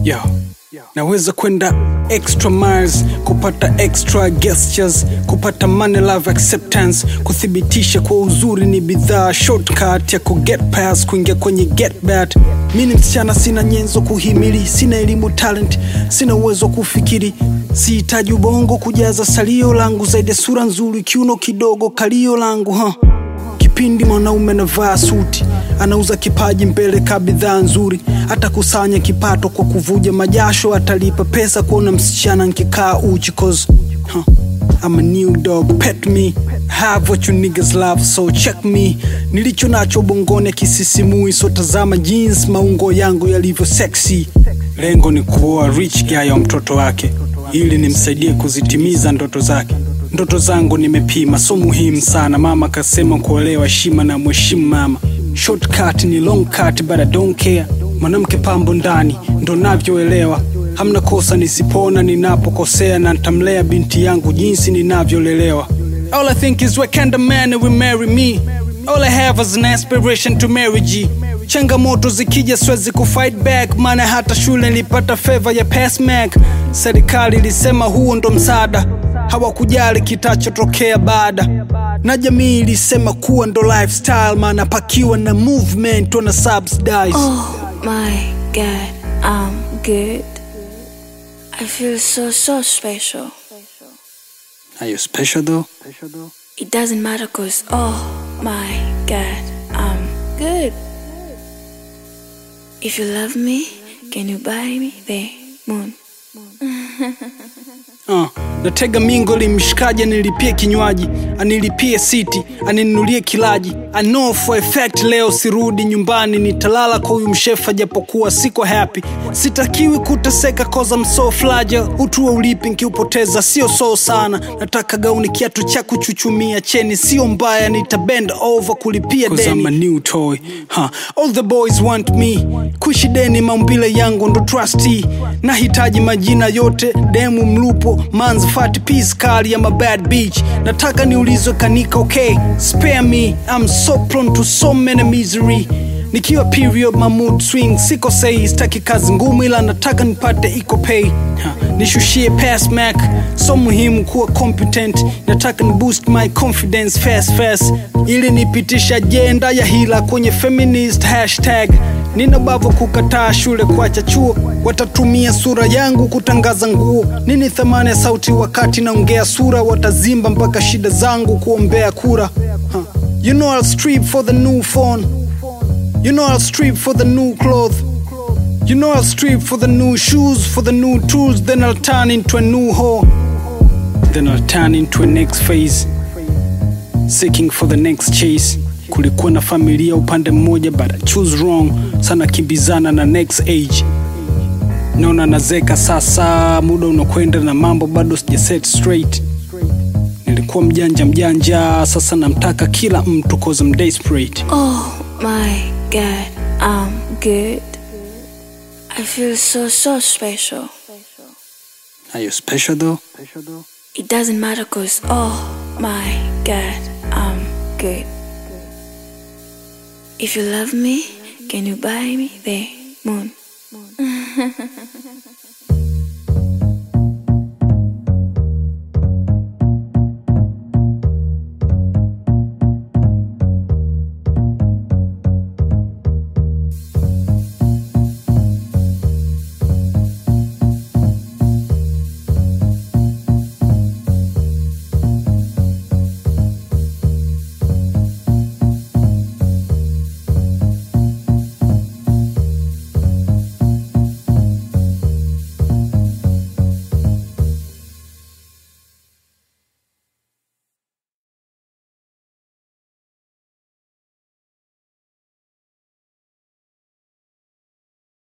Yo. Naweza kwenda extra miles kupata extra gestures, kupata money love acceptance, kuthibitisha kwa uzuri ni bidhaa, shortcut ya ku get pass, kuingia kwenye get back. Mi ni msichana, sina nyenzo kuhimili, sina elimu talent, sina uwezo wa kufikiri, sihitaji ubongo kujaza salio langu, zaidi ya sura nzuri, kiuno kidogo, kalio langu huh? Kipindi mwanaume anavaa suti, anauza kipaji mbele ka bidhaa nzuri, atakusanya kipato kwa kuvuja majasho, atalipa pesa kuona msichana nkikaa uchi cause huh, I'm a new dog, pet me have what you niggas love so check me. Nilicho nacho bongoni akisisimui, so tazama jeans maungo yangu yalivyo sexy. Lengo ni kuoa rich guy wa mtoto wake ili nimsaidie kuzitimiza ndoto zake. Ndoto zangu nimepima, so muhimu sana. Mama kasema kuolewa heshima na mheshimu mama. Shortcut ni long cut, but I don't care. Mwanamke pambo ndani, ndo navyoelewa. Hamna kosa nisipona ninapokosea, na ntamlea binti yangu jinsi ninavyolelewa. All I think is what kind of man will marry me. All I have is an aspiration to marry G. Changamoto zikija siwezi kufight back, maana hata shule nilipata favor ya pass mark. Serikali ilisema huo ndo msaada, hawakujali kitachotokea baada, na jamii ilisema kuwa ndo lifestyle, maana pakiwa na movement wana subsidize. Oh my god, I'm good. I feel so, so special. Are you special though? It doesn't matter cause, oh my god, I'm good. If you love me, can you buy me the moon? Uh, natega mingo limshikaji anilipie kinywaji anilipie siti aninunulie kilaji I know for a fact leo sirudi nyumbani nitalala kwa huyu mshefa japokuwa siko happy sitakiwi kuteseka cause I'm so fragile utu wa ulipi nkiupoteza sio so sana nataka gauni kiatu cha kuchuchumia cheni sio mbaya nitabend over kulipia Cause deni I'm a new toy. huh. all the boys want me kuishi deni maumbile yangu ndo trustee nahitaji majina yote demu mlupo manz fat piece kali ya mabad beach nataka niulizwe kanika okay spare me I'm so prone to so many misery nikiwa period my mood swing siko sei sitaki kazi ngumu ila nataka nipate iko pay ha, nishushie pass mac so muhimu kuwa competent nataka ni boost my confidence fast fast ili nipitisha ajenda ya hila kwenye feminist hashtag nina bavu kukataa shule kuacha chuo watatumia sura yangu kutangaza nguo nini thamani ya sauti wakati naongea sura watazimba mpaka shida zangu kuombea kura huh. you know I'll strip for the new phone You know I'll strip for the new cloth. You know I'll strip for the new shoes, for the new tools. Then I'll turn into a new whore. Then I'll turn into a next phase, seeking for the next chase. Kulikuwa na familia upande mmoja, but I choose wrong. Sana kimbizana na next age. Naona nazeka sasa, muda unakwenda na mambo bado sija set straight. Nilikuwa mjanja mjanja, sasa namtaka kila mtu cause I'm desperate. Oh my god, I'm good. I feel so, so special. Are you special though? It doesn't matter cause, oh my god, I'm good. If you love me, can you buy me the moon?